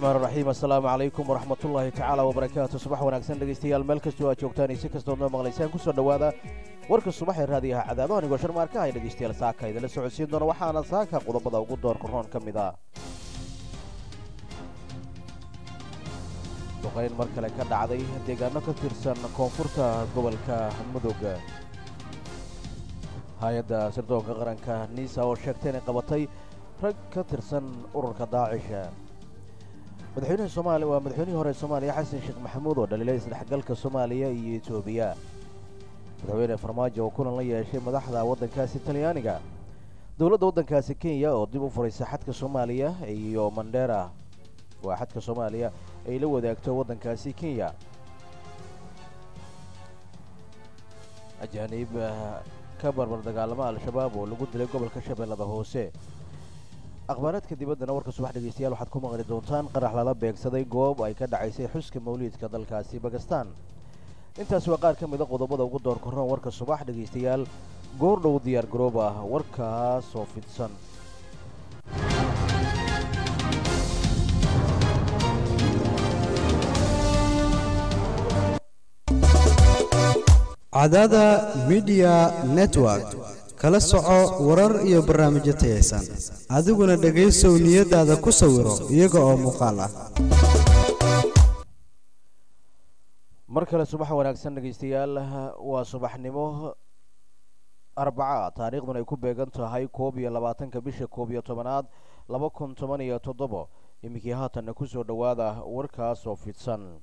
raxmaan raxiim assalaamu calaykum waraxmatullaahi tacaala wabarakaatu subax wanaagsan dhegaystayaal meel kastoo aad joogtaan iyo si kastood noo maqlaysaan ku soo dhowaada warka subax ee raadiyaha cadaado anigoo sharmaarka ay dhegaystayaal saaka idinla socodsiin doona waxaana saaka qodobada ugu doorka roon ka mid ah duqayn mar kale ka dhacday deegaano ka tirsan koonfurta gobolka mudug hay-adda sirdoonka qaranka niisa oo sheegtay inay qabatay rag ka tirsan ururka daacisha madaxweynaha soomaaliya waa madaxweynihii hore soomaaliya xasan sheekh maxamuud oo dhaliilay isdhexgalka soomaaliya iyo etoobiya madaxweyne farmaajo oo kulan la yeeshay madaxda waddankaasi talyaaniga dowladda waddankaasi kenya oo dib u furaysa xadka soomaaliya iyo mandheera waa xadka soomaaliya ay la wadaagto waddankaasi kenya ajaaniib ka barbar dagaalama al-shabaab oo lagu dilay gobolka shabeellada hoose akhbaaraadka dibaddana warka subax dhegaystayaal waxaad ku maqli doontaan qarax lala beegsaday goob ay ka dhacaysay xuska mawliidka dalkaasi bakistan intaas waa qaar ka mida qodobada ugu door korroon warka subax dhegaystayaal goordhow diyaar garoob ah warkaas oo fidsan cadada midiya network kala soco warar iyo barnaamijyo tayaysan adiguna dhegaysow niyadaada ku sawiro iyaga oo muuqaal ah mar kale subax wanaagsan dhegaystayaal waa subaxnimo arbaca taariikhdun ay ku beegan tahay koob iyo labaatanka bisha koob iyo tobanaad laba kun toban iyo toddobo iminkii haatanna ku soo dhowaada warkaas oo fidsan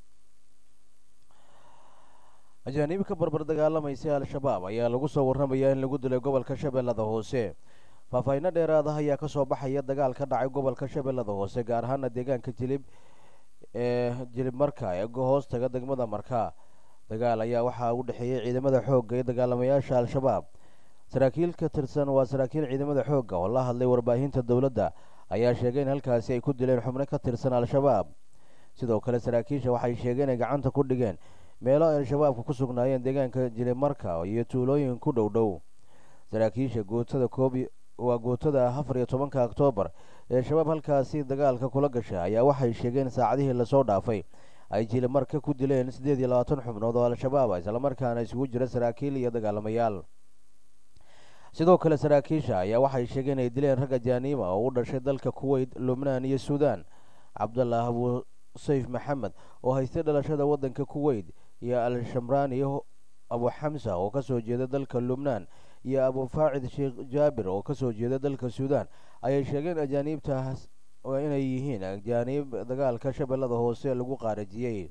ajaaniib ka barbar dagaalamaysa al-shabaab ayaa lagu soo warramayaa in lagu dilay gobolka shabeellada hoose faahfaahinno dheeraada ayaa ka soo baxaya dagaal ka dhacay gobolka shabeellada hoose gaar ahaana deegaanka jilib ee jilib marka ee hoos taga degmada marka dagaal ayaa waxaa u dhexeeyey ciidamada xoogga iyo dagaalamayaasha al-shabaab saraakiil ka tirsan waa saraakiil ciidamada xoogga oo la hadlay warbaahinta dowladda ayaa sheegay in halkaasi ay ku dileen xubno ka tirsan al-shabaab sidoo kale saraakiisha waxay sheegeen inay gacanta ku dhigeen meelo ay al-shabaabka ku sugnaayeen deegaanka jilimarka iyo tuulooyin ku dhow dhow saraakiisha gootada koob waa gootada afar iyo tobanka oktoobar ee shabaab halkaasi dagaalka kula gasha ayaa waxay sheegeen saacadihii lasoo dhaafay ay jilimarka ku dileen siddeed iyo labaatan xubnood oo al-shabaab islamarkaana isugu jira saraakiil iyo dagaalamayaal sidoo kale saraakiisha ayaa waxay sheegeen inay dileen rag ajaaniima oo u dhashay dalka kuweyt lubnaan iyo suudaan cabdallah abu sayf maxamed oo haystay dhalashada waddanka kuweyt iyo al-shamraani abu xamsa oo ka soo jeeda dalka lubnaan iyo abu faacid sheekh jaabir oo ka soo jeeda dalka suudaan ayay sheegeen ajaaniibtaas inay yihiin ajaaniib dagaalka shabeellada hoose lagu qaarajiyey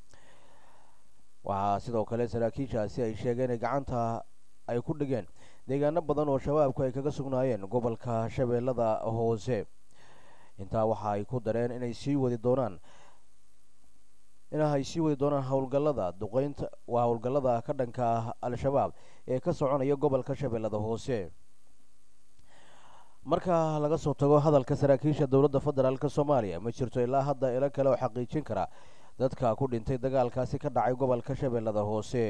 waxaa sidoo kale saraakiishaasi ay sheegeen in gacanta ay ku dhigeen deegaano badan oo shabaabku ay kaga sugnaayeen gobolka shabeellada hoose intaa waxa ay ku dareen inay sii wadi doonaan inahay sii wadi doonaan howlgallada duqeynta waa howlgallada ka dhanka ah al-shabaab ee ka soconaya gobolka shabeellada hoose marka laga soo tago hadalka saraakiisha dowladda federaalk soomaaliya ma jirto ilaa hadda ilo kale oo xaqiijin kara dadka ku dhintay dagaalkaasi ka dhacay gobolka shabeellada hoose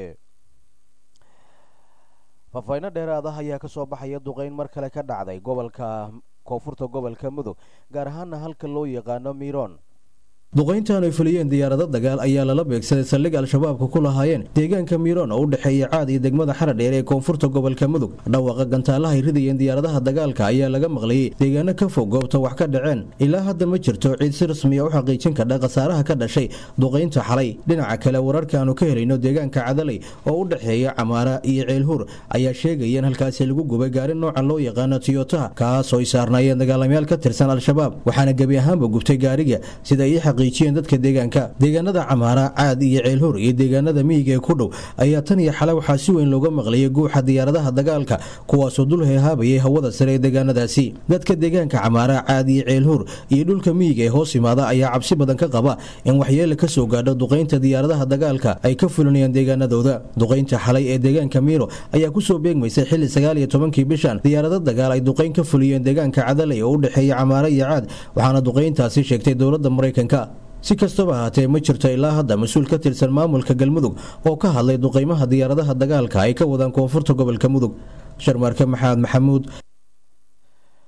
faahfaahinno dheeraada ayaa ka soo baxaya duqeyn mar kale ka dhacday gobolka koonfurta gobolka mudug gaar ahaana halka loo yaqaano miron duqayntan ay fuliyeen diyaarado dagaal ayaa lala beegsaday saldhig al-shabaabka ku lahaayeen deegaanka miiroon oo u dhexeeya caad iyo degmada xaradheer ee koonfurta gobolka mudug dhawaaqa gantaalaha ay ridayeen diyaaradaha dagaalka ayaa laga maqlayey deegaano ka fog goobta wax ka dhaceen ilaa hadda ma jirto ciid si rasmiya u xaqiijin kadha khasaaraha ka dhashay duqaynta xalay dhinaca kale wararka aanu ka helayno deegaanka cadalay oo u dhexeeya camaara iyo ceelhuur ayaa sheegaya in halkaasi lagu gubay gaari nooca loo yaqaano tiyotaha kaas oo ay saarnaayeen dagaalamayaal ka tirsan al-shabaab waxaana gebi ahaanba gubtay gaariga sida ii dadka deegaanka deegaanada camaara caad iyo ceelhur iyo deegaanada miyiga ee ku dhow ayaa tan iyo xale waxaa si weyn looga maqlayay guuxa diyaaradaha dagaalka kuwaasoo dul heehaabayay hawada sare ee deegaanadaasi dadka deegaanka camaara caad iyo ceelhur iyo dhulka miyiga ee hoos imaada ayaa cabsi badan ka qaba in waxyeele ka soo gaadho duqaynta diyaaradaha dagaalka ay ka fulinayaan deegaanadooda duqaynta xalay ee deegaanka miiro ayaa kusoo beegmaysay xilli sagaal iyo tobankii bishan diyaarado dagaal ay duqayn ka fuliyeen deegaanka cadalay oo u dhexeeya camaara iyo caad waxaana duqayntaasi sheegtay dowladda maraykanka si kastaba ahaatee ma jirto ilaa hadda mas-uul ka tirsan maamulka galmudug oo ka hadlay duqaymaha diyaaradaha dagaalka ay ka wadaan koonfurta gobolka mudug sharmaarke maxamed maxamuud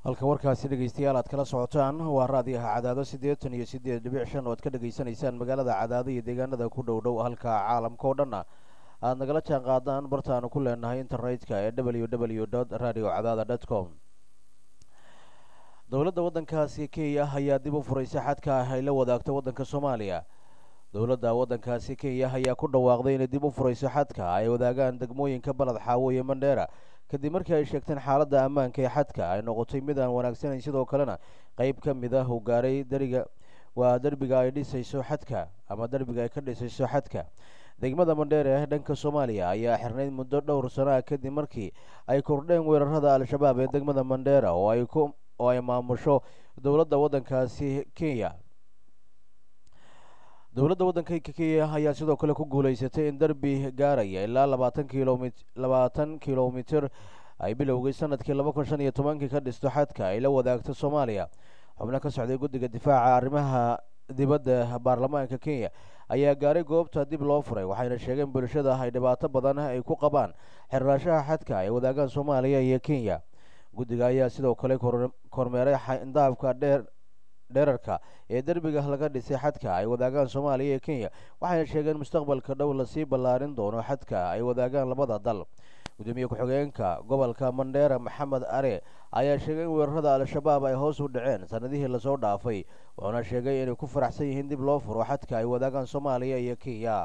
halka warkaasi dhegaystayaal aad kala socotaan waa raadiyaha cadaado siddeetan iyo siddeed dhibic shan oo ad ka dhegaysanaysaan magaalada cadaado iyo deegaanada ku dhow dhow halka caalamka oo dhanna aada nagala jaan qaadaan bartaanu ku leenahay internetka ee w w dot radio cadaada dot com dowladda waddankaasi kenya ayaa dib u furaysay xadka ay la wadaagto waddanka soomaaliya dowladda waddankaasi kenya ayaa ku dhawaaqday inay dib u furayso xadka ay wadaagaan degmooyinka baled xaawo iyo mandheera kadib markii ay sheegteen xaaladda ammaanka ee xadka ay noqotay mid aan wanaagsanayn sidoo kalena qeyb ka mid ah uu gaaray dariga waa derbiga ay dhisayso xadka ama derbiga ay ka dhisayso xadka degmada mandheere ee dhanka soomaaliya ayaa xirnayd muddo dhowr sano ah kadib markii ay kordheen weerarada al-shabaab ee degmada mandheera oo ay ku oo ay maamusho dowladda waddankaasi kenya dowladda waddanka kenya ayaa sidoo kale ku guulaysatay in derbi gaaraya ilaa labaatan kilomit labaatan kilomitir ay bilowgay sanadkii laba kun shan iyo tobankii ka dhisto xadka ay la wadaagto soomaaliya xubno ka socday guddiga difaaca arrimaha dibadda baarlamaanka kenya ayaa gaaray goobta dib loo furay waxayna sheegeen bulshada ay dhibaato badan ay ku qabaan xirraashaha xadka ay wadaagaan soomaaliya iyo kenya guddiga ayaa sidoo kale kormeeray xindaabka dheer dherarka ee derbiga laga dhisay xadka ay wadaagaan soomaaliya iyo kenya waxayna sheegeen mustaqbalka dhow lasii ballaarin doono xadka ay wadaagaan labada dal gudoomiye ku-xigeenka gobolka mandheera maxamed are ayaa sheegay in weerarada al-shabaab ay hoos u dhaceen sanadihii lasoo dhaafay wuxuuna sheegay inay ku faraxsan yihiin dib loo furo xadka ay wadaagaan soomaaliya iyo kenya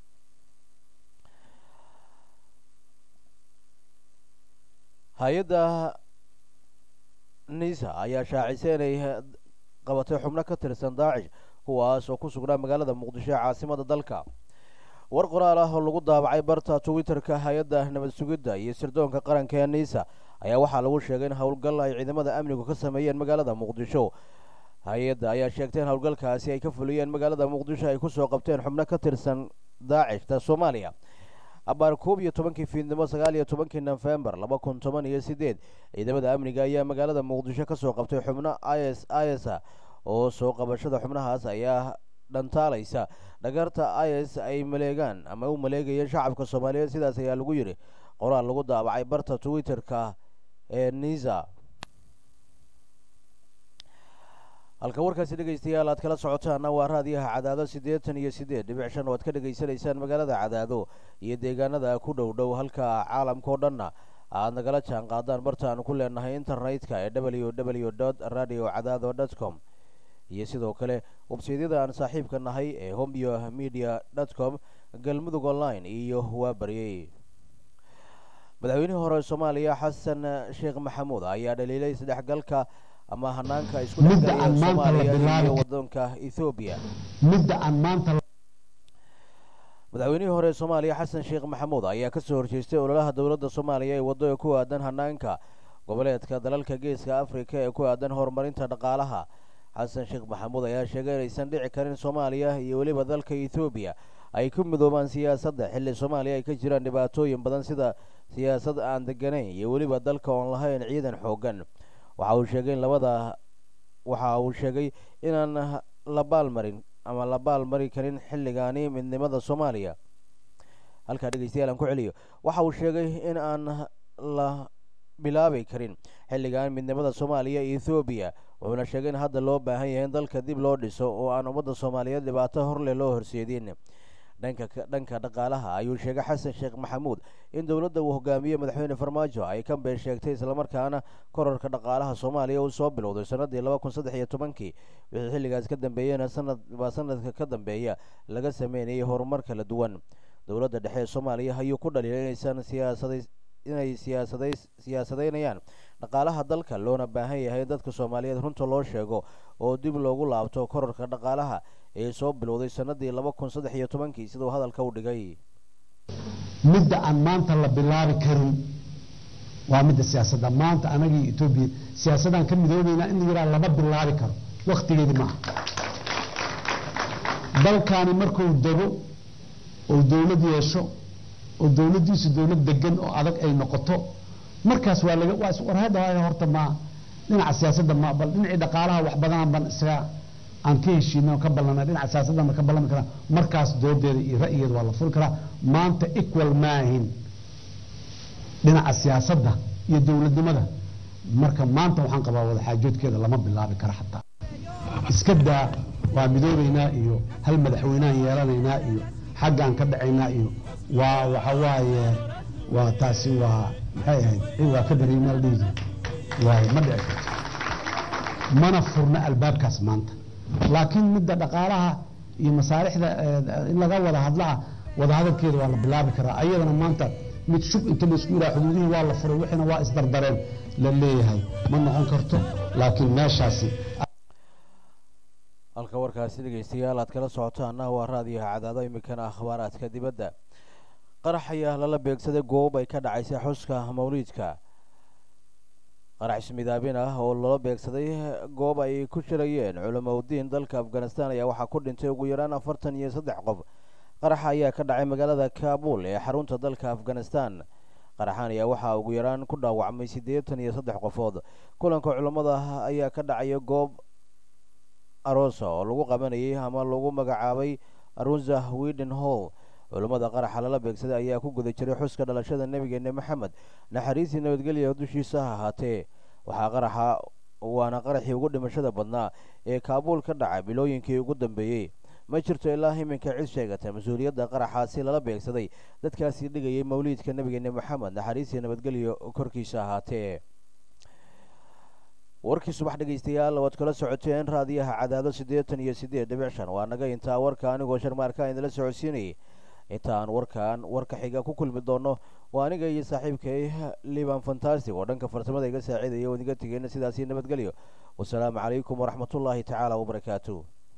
hay-adda nisa ayaa shaacisay inay qabatay xubno ka tirsan daacish kuwaas oo ku sugnaa magaalada muqdisho ee caasimada dalka war qoraal ah oo lagu daabacay barta twitter-ka hay-adda nabad sugidda iyo sirdoonka qaranka ee nisa ayaa waxaa lagu sheegay in howlgal ay ciidamada amnigu ka sameeyeen magaalada muqdisho hay-adda ayaa sheegtay in howlgalkaasi ay ka fuliyeen magaalada muqdisho ay kusoo qabteen xubno ka tirsan daacishta soomaaliya abaar koob iyo tobankii fiidnimo sagaal iyo tobankii nofembar laba kun toban iyo sideed ciidamada amniga ayaa magaalada muqdisho kasoo qabtay xubno is is oo soo qabashada xubnahaas ayaa dhantaalaysa dhagarta is ay maleegaan ama u maleegayeen shacabka soomaaliyeed sidaas ayaa lagu yidhi qoraal lagu daabacay barta twitter-ka ee nisa halka warkaasi dhegaystayaal aad kala socotaana waa raadiyaha cadaado siddeetan iyo siddeed dhibic shan oo aad ka dhegaysanaysaan magaalada cadaado iyo deegaanada ku dhow dhow halka caalamka oo dhanna aad nagala jaan qaadaan bartaanu ku leenahay internetka ee w w dot radio cadaado dot com iyo sidoo kale websaydyada aan saaxiibka nahay ee homyo media dot com galmudug online iyo waa baryey madaxweynihii hore soomaaliya xasan sheekh maxamuud ayaa dhaliilay isdhexgalka ama hanaanka isku dhexgalaya soomaaliya iyo wadanka ethoobiya midda aan maanta madaxweynihii hore soomaaliya xasan sheekh maxamuud ayaa kasoo horjeestay ololaha dowladda soomaaliya ee waddo ee ku aadan hanaanka goboleedka dalalka geeska afrika ee ku aadan horumarinta dhaqaalaha xasan sheekh maxamuud ayaa sheegay inaysan dhici karin soomaaliya iyo weliba dalka ethoobiya ay ku midoobaan siyaasadda xilli soomaaliya ay ka jiraan dhibaatooyin badan sida siyaasad aan deganayn iyo weliba dalka oon lahayn ciidan xoogan waxa uu sheegay in labada waxa uu sheegay inaan la baalmarin ama la baalmari karin xilligaani midnimada soomaaliya halkaa dhegeystayaal aan ku celiyo waxa uu sheegay in aan la bilaabi karin xilligan midnimada soomaaliya iyo ethoobiya wuxuuna sheegay in hadda loo baahan yahay in dalka dib loo dhiso oo aan ummadda soomaaliyeed dhibaato horleh loo horseedin dhanka dhanka dhaqaalaha ayuu sheegay xasan sheekh maxamuud in dowladda uu hogaamiye madaxweyne farmaajo ay ka been sheegtay islamarkaana korarka dhaqaalaha soomaaliya uu soo bilowday sanadii laba kun saddex iyo tobankii wixii xilligaas ka dambeeyena sanad baa sanadka ka dambeeya laga sameynayay horumar kala duwan dowladda dhexe ee soomaaliya ayuu ku dhaliilay inaysan siyaasaday inay siyaasada siyaasadeynayaan dhaqaalaha dalka loona baahan yahay in dadka soomaaliyeed runta loo sheego oo dib loogu laabto korarka dhaqaalaha ee soo bilowday sanadii laba kun saddex iyo tobankii siduu hadalka u dhigay midda aan maanta la bilaabi karin waa midda siyaasadda maanta anagii etoobiya siyaasadaan ka midoobaynaa in la yidhaha lama bilaabi karo waktigeedi maaha dalkaani markuu dego oo dowlad yeesho oo dowladdiisu dowlad degan oo adag ay noqoto markaas waa laga waa warhada horta ma dhinaca siyaasadda ma bal dhinacii dhaqaalaha wax badanaan ban isaga aan ka heshiino ka ballanay dhinaca siyaasadda ma ka ballami karaa markaas doodeeda iyo ra'yigeeda waa la furi karaa maanta equal maahin dhinaca siyaasadda iyo dowladnimada marka maanta waxaan qabaa wadaxaajoodkeeda lama bilaabi karo xataa iska daa waa midoobaynaa iyo hal madaxweyneaan yeelanaynaa iyo xaggaan ka dhacaynaa iyo waa waxa waaye waa taasi waa maxay ahayd waa ka dareemaa la dhihi jira waaye ma dhici karto mana furna albaabkaas maanta laakiin midda dhaqaalaha iyo masaalixda in laga wada hadlaa wada hadalkeeda waa la bilaabi karaa ayadana maanta mid shub inta laisku yidhaha xuduudihii waa la furay wixiina waa isdardareen la leeyahay ma noqon karto laakiin meeshaasi halka warkaasi dhegeystayaal aad kala socotaana waa raadiyaha cadaado iminkana akhbaaraadka dibadda qarax ayaa lala beegsaday goob ay ka dhacaysay xuska mawliidka qarax ismidaabin ah oo lala beegsaday goob ay ku shirayeen culamaudiin dalka afghanistan ayaa waxaa ku dhintay ugu yaraan afartan iyo saddex qof qaraxa ayaa ka dhacay magaalada kaabul ee xarunta dalka afghanistan qaraxan ayaa waxaa ugu yaraan ku dhaawacmay siddeetan iyo saddex qofood kulanka culammada ayaa ka dhacaya goob aroosa oo lagu qabanayay ama lagu magacaabay arunza widen hall culammada qaraxa lala beegsaday ayaa ku guda jiray xuska dhalashada nebigeena maxamed naxariisii nabadgelya dushiisa ha ahaatee waxaa qaraxa waana qaraxii ugu dhimashada badnaa ee kaabuul ka dhacay bilooyinkii ugu dambeeyey ma jirto ilaa iminka cid sheegata mas-uuliyadda qaraxaasi lala beegsaday dadkaasi dhigayay mawliidka nebigeena maxamed naxariisii nabadgelyo korkiisa ahaatee warkii subax dhegaystayaal waad kala socoteen raadiyaha cadaado siddeetan iyo siddeed dhibic shan waa naga intaa warka anigoo sharmaarka idinla socodsiinayay inta aan warkan warka xiga ku kulmi doono waa aniga iyo saaxiibkay liban fantastic oo dhanka farsamada iga saaciidaya oo idiga tegeyna sidaasii nabadgelyo wasalaamu calaykum waraxmatullaahi tacaala wabarakaatu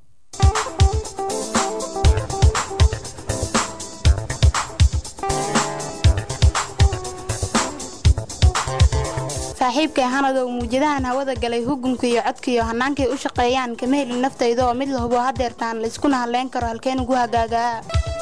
saaxiibkay hanadow muujadahan hawada galay hugunka iyo codka iyo hannaankay u shaqeeyaan kama helin naftayda oo mid la hubo hadeertaan layskuna hadlayn karo halkeen ugu hagaagaa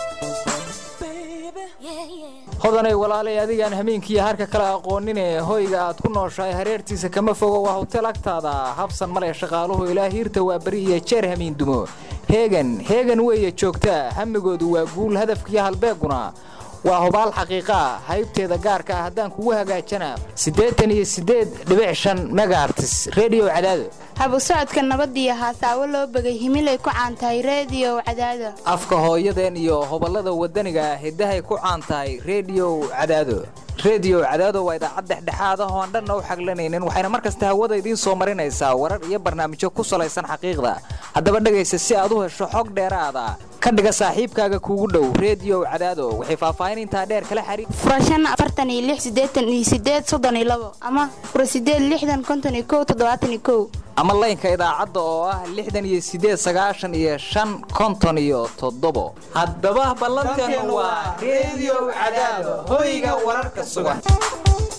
hodanay walaalay adigaan hameenkiiyo harka kale aqoonine hoyga aad ku nooshahay hareertiisa kama fogo waa hotel agtaada habsan male shaqaaluhu ilaa hiirta waa beri iyo jeer hamiin dumo heegan heegan weeye joogtaa hamigoodu waa guul hadafkiyo halbeeguna waa hubaal xaqiiqaa haybteeda gaarka ah haddaan kugu hagaajana siddeetan iyo siddeed dhibic shan megaartis rediyo cadaado habu socodka nabadiyo haasaawo loo begay himilay ku caantahay reediyo cadaado afka hooyadeen iyo hoballada waddaniga hiddahay ku caan tahay rediyo cadaado rediyo cadaado waa idaacad dhexdhexaad ah oo aan dhanna u xaglanaynin waxayna mar kasta hawada idiin soo marinaysaa warar iyo barnaamijyo ku salaysan xaqiiqda haddaba dhegaysa si aad u hesho xog dheeraada ka dhiga saaxiibkaaga kuugu dhow rediyo cadaado waxay faahfaahin intaa dheer kala xariir furashan afartan iyo lix siddeetan iyo siddeed soddon iyo labo ama fura siddeed lixdan konton iyo kow toddobaatan iyo kow ama laynka idaacadda oo ah lixdan iyo siddeed sagaashan iyo shan konton iyo toddobo haddaba ballanteenu waa rediyo cadaado hoyga wararka sugan